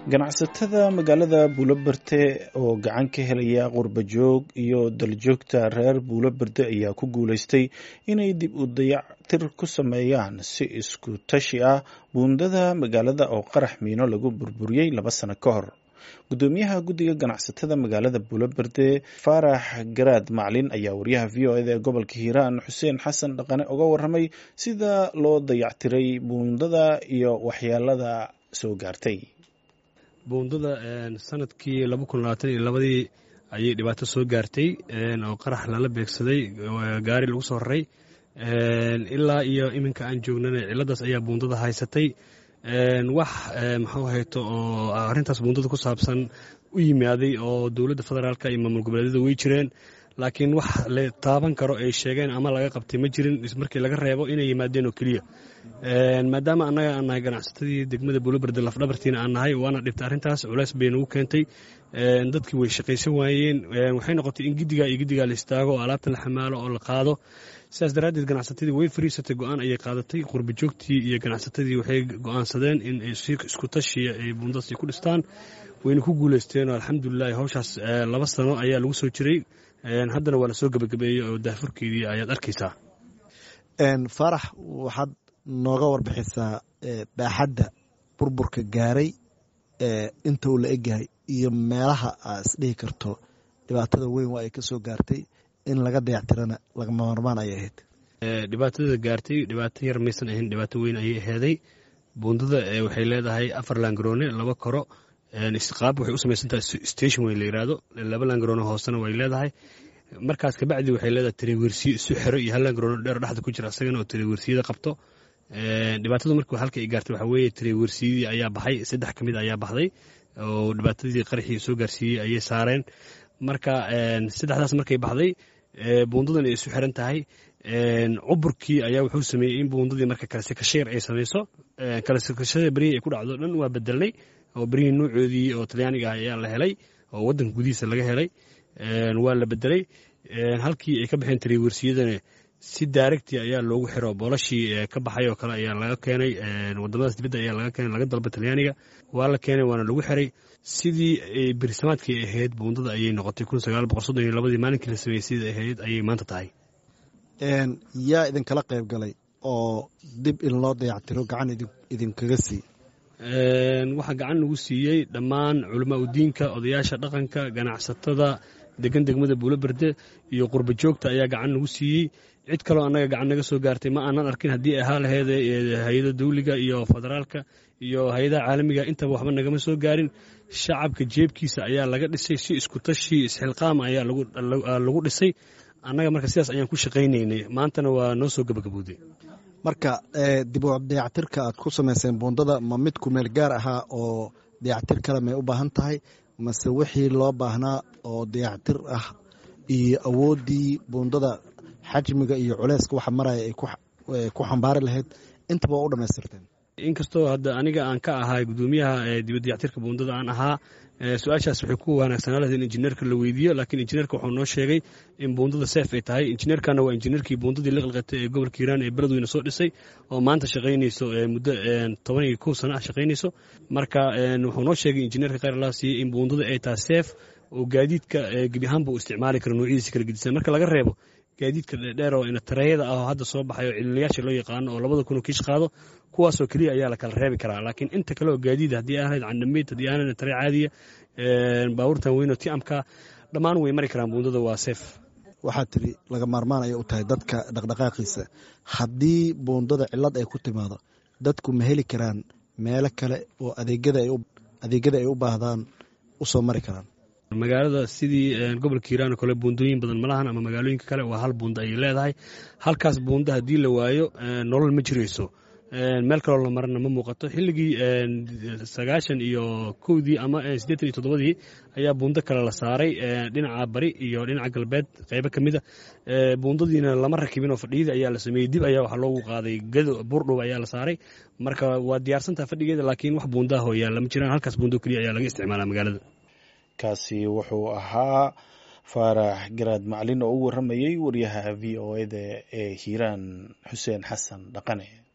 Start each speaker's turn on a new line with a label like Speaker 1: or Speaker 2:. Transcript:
Speaker 1: ganacsatada magaalada buuloberde oo gacan ka helaya qurbajoog iyo daljoogta reer buuloberde ayaa ku guuleystay inay dib u dayactir ku sameeyaan si isku tashi ah buundada magaalada oo qarax miino lagu burburiyey laba sano ka hor gudoomiyaha guddiga ganacsatada magaalada buuloberde faarax garaad maclin ayaa wariyaha v o eda ee gobolka hiiraan xuseen xasan dhaqane uga waramay sida loo dayactiray buundada iyo waxyeelada soo gaartay
Speaker 2: buundada sanadkii laba kun labaatan iyo labadii ayay dhibaato soo gaartay oo qarax lala beegsaday gaari lagu soo raray ilaa iyo iminka aan joognana ciladaas ayaa buundada haysatay wax maxuu hayto oo arrintaas buundada ku saabsan u yimaaday oo dowladda federaalka iyo maamul goboleedyada way jireen laakiin wax la taaban karo ay sheegeen ama laga qabtay ma jirin markii laga reebo inay yimaadeen oo keliya maadaama annaga aan nahay ganacsatadii degmada buuloberde lafdhabartiina aan nahay waana dhibtay arrintaas culeys bay nagu keentay dadkii way shaqaysan waayeen waxay noqotay in giddigaa iyo giddigaa la istaago oo alaabta la xamaalo oo la qaado sidaas daraaddeed ganacsatadii way fariisatay go-aan ayay qaadatay qurbajoogtii iyo ganacsatadii waxay go-aansadeen in isku tashiya ay buundadaas ku dhistaan wayna ku guuleysteen oo alxamdulilahi hawshaas laba sano ayaa lagu soo jiray haddana waa la soo gebagabeeyey oo daafurkeedii ayaad arkaysaa
Speaker 3: faarax waxaad nooga warbixisaa baaxadda burburka gaaray inta uu la egyahay iyo meelaha aa isdhihi karto dhibaatada weyn waa ay ka soo gaartay in laga dayactirana lagama marmaan ayay ahayd
Speaker 2: dhibaatada gaartay dhibaato yar maysan ahayn dhibaato weyn ayay ahaaday buundada waxay leedahay afar laangaroone laba koro qaab waxay u samaysantahay station weyn la yidhaahdo laba laangaroone hoosena way leedahay markaas kabacdi waxay leedahay tariwersiyo isu xero iyo hal laangaroone dheer dhexda ku jira asagana oo tariwersiyada qabto dhibaatadu marka halka ay gaartay waxaa weeye tariwersiyadii ayaa baxay saddex ka mid ayaa baxday oo dhibaatadii qaraxii soo gaarsiiyey ayay saareen marka saddexdaas markay baxday buundadan ay isu xiran tahay cuburkii ayaa wuxuu sameeyey in buundadii marka kalesekashayar ay samayso kalesekashada berihii ay ku dhacdo dhan waa bedelnay oo berihii nuucoodii oo talyaaniga ah ayaa la helay oo waddanka gudihiisa laga helay waa la bedelay halkii ay ka baxeen tariwersiyadana si daaregti ayaa loogu xiro boolashii ka baxay oo kale ayaa laga keenay wadamadaas dibadda ayaa laga keenay laga dalba talyaaniga waa la keenay waana lagu xiray sidii berisamaadkii ahayd buundada ayay noqotay kun sagaal boqol soddon iyo labadii maalinkii la sameeyey sidii ahayd ayay maanta tahay
Speaker 3: yaa idinkala qayb galay oo dib in loo dayactiro gacan idinkaga sii
Speaker 2: waxaa gacan nagu siiyey dhammaan culamaa udiinka odayaasha dhaqanka ganacsatada degan degmada buuloberde iyo qurba joogta ayaa gacan nagu siiyey cid kaloo annaga gacan naga soo gaartay ma aanan arkin haddii ahaa laheed hay-ada dawliga iyo federaalka iyo hay-adaha caalamiga intaba waxba nagama soo gaarin shacabka jeebkiisa ayaa laga dhisay si isku tashi isxilqaam ayaa lagu dhisay annaga marka sidaas ayaan ku shaqaynaynay maantana waa noo soo gabagabowday
Speaker 3: marka dib u dayactirka aad ku samayseen buundada ma mid kumeel gaar ahaa oo dayactir kale may u baahan tahay mase wixii loo baahnaa oo dayactir ah iyo awooddii buundada xajmiga iyo culeyska waxa maraya ay ku xambaari lahayd intaba waa u dhammaystirteen
Speaker 2: inkastoo hadda aniga aan ka ahay gudoomiyaha dibadayactirka buundada aan ahaa su-aashaas waxay ku wanaagsanaa lahayd in injineerka la weydiiyo laakiin injineerka wuxuu noo sheegay in buundada seef ay tahay injineerkana waa injineerkii buundadii la qalqatay ee gobolka hiiraan ee beledweyne soo dhisay oo maanta shaqaynayso muddo toban iyo kow sana ah shaqaynayso marka wuxuu noo sheegay injineerka khayr allah siiyey in buundada ay tahay seef oo gaadiidka gebi ahaanba uu isticmaali karo noocyadiisa kala gedisan marka laga reebo gaadiidka dheer oo tareeyada ah oo hadda soo baxay oo cililiyaasha loo yaqaano oo labada kun oo kiish qaado kuwaasoo keliya ayaa la kala reebi karaa laakiin inta kale oo gaadiid haddii aan ahayd candhamayd haddii aan ahayd taree caadiya baabuurtan weyn oo tiamka dhammaan way mari karaan buundada waa seef
Speaker 3: waxaad tiri laga maarmaan ayay u tahay dadka dhaqdhaqaaqiisa haddii buundada cillad ay ku timaado dadku ma heli karaan meelo kale oo adeegyada ay u baahdaan u soo mari karaan
Speaker 2: magaalada sidii gobolka hiiraan oo kale buundooyin badan malahan ama magaalooyinka kale waa hal buunda ayay leedahay halkaas buunda haddii la waayo nolol ma jirayso meel kaloo la marana ma muuqato xilligii sagaashan iyo kowdii ama siddeetan iyo toddobadii ayaa buundo kale la saaray dhinaca bari iyo dhinaca galbeed qaybo ka mida buundadiina lama rakibin oo fadhiyadii ayaa la sameeyey dib ayaa waxaa loogu qaaday gado buurdhow ayaa la saaray marka waa diyaarsantaha fadhigeeda laakiin wax buundaah oo yaalla ma jiraan halkaas buundo keliya ayaa laga isticmaalaa magaalada
Speaker 1: kaasi wuxuu ahaa faarax garaad maclin oo u waramayey waryaha v o eda ee hiiraan xuseen xasan dhaqane